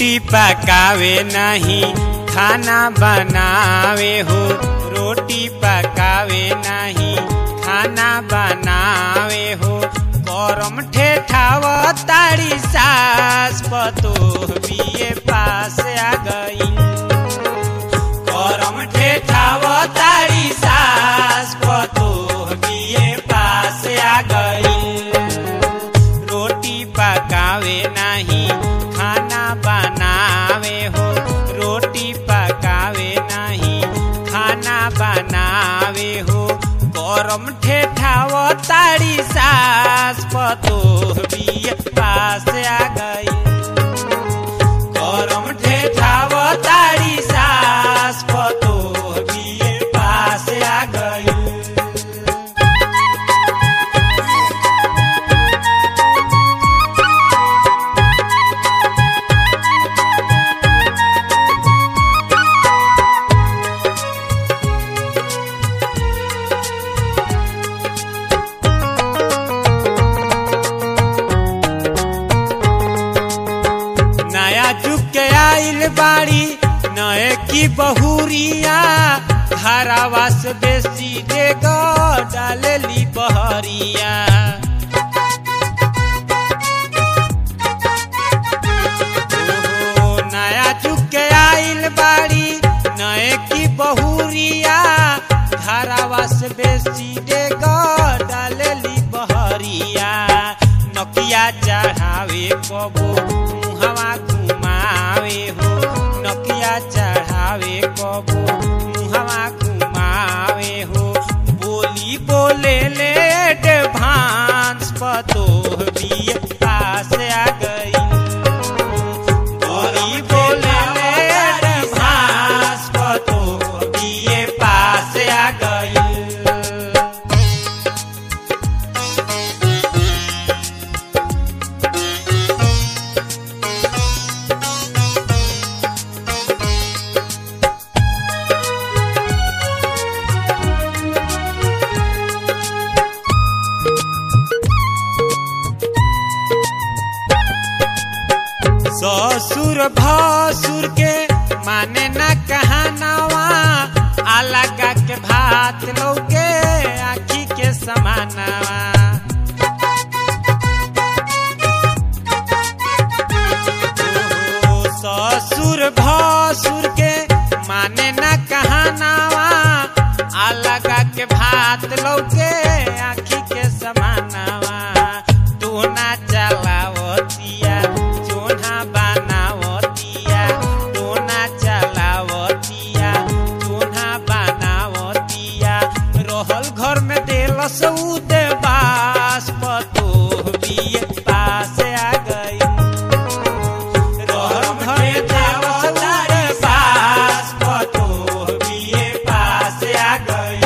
रोटी पकावे नहीं खाना बनावे हो रोटी पकावे नहीं खाना बनावे हो गरम ठेठाव तारी सास पतो बिए पास आ गई गरम ठेठाव तारी सास पतो बिए पास आ गई रोटी पकावे नहीं खाना बनावे हो रोटी पकावे नहीं खाना बनावे हो गरम ठेठाव तारी सास पतो बिए पास आ गई गरम ठेठाव तारी सास पतो बिए पास आ गई नया जुग के आइल बाड़ी नए की बहुरिया हरावा से बेसी देग डालेली बहरिया ओहो, नया जुग के आइल बाड़ी नए की बहुरिया हरावा से बेसी देग डालेली बहरिया नकिया चढ़ावे कबो मुहवा घुमावे हो नकिया चढ़ावे कबो मुहवा घुमावे हो बोली बोले ले भांस पतो बिए पास आ गई बोली बोले ले भांस पतो बिए पास आ गई ससुर भसुर के माने न कहनावा अलगा के भात लौके आखी के समानावा ओ, ससुर भसुर के माने न कहनावा अलगा के भात लौके आखी के समानावा टोना चलावतिया चोना बनावतिया टोना चलावतिया चोना बनावतिया रहल घर में देलस उदे बास पतो बिए पास आ गई रहल घर में देलस उदे बास पतो बिए पास आ गई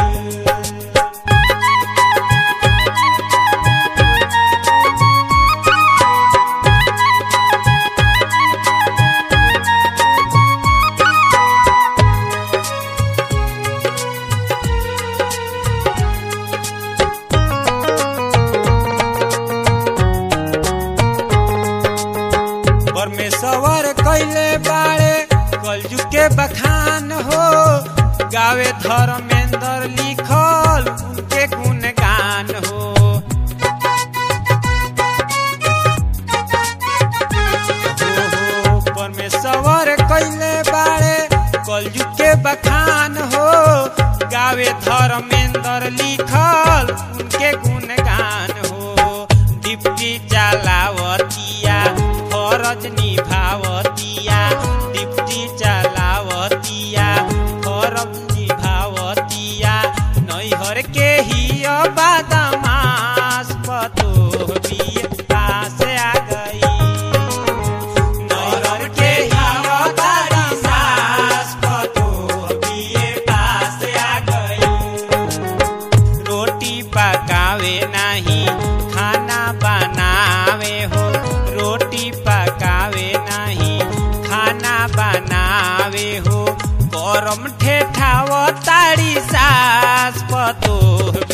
परमेश्वर कैले बाड़े कलजु के बखान हो गावे धर्मेंद्र लिखल उनके गुणगान हो ओहो, परमेश्वर कैले बाड़े कलजु के बखान हो गावे धर्मेंद्र लिखल उनके गुणगान हो डिप्टी चलावतिया फरज निभावतिया डिप्टी चलावतिया फरज निभावतिया नैहर के ही बादमास पतो बिए पास आ गई नैहर के ही बादमास पतो बिए पास आ गई रोटी पकावे नहीं खाना बनावे हो रोटी पकावे नहीं खाना बनावे हो गरम ठेठाव तारी सास पतो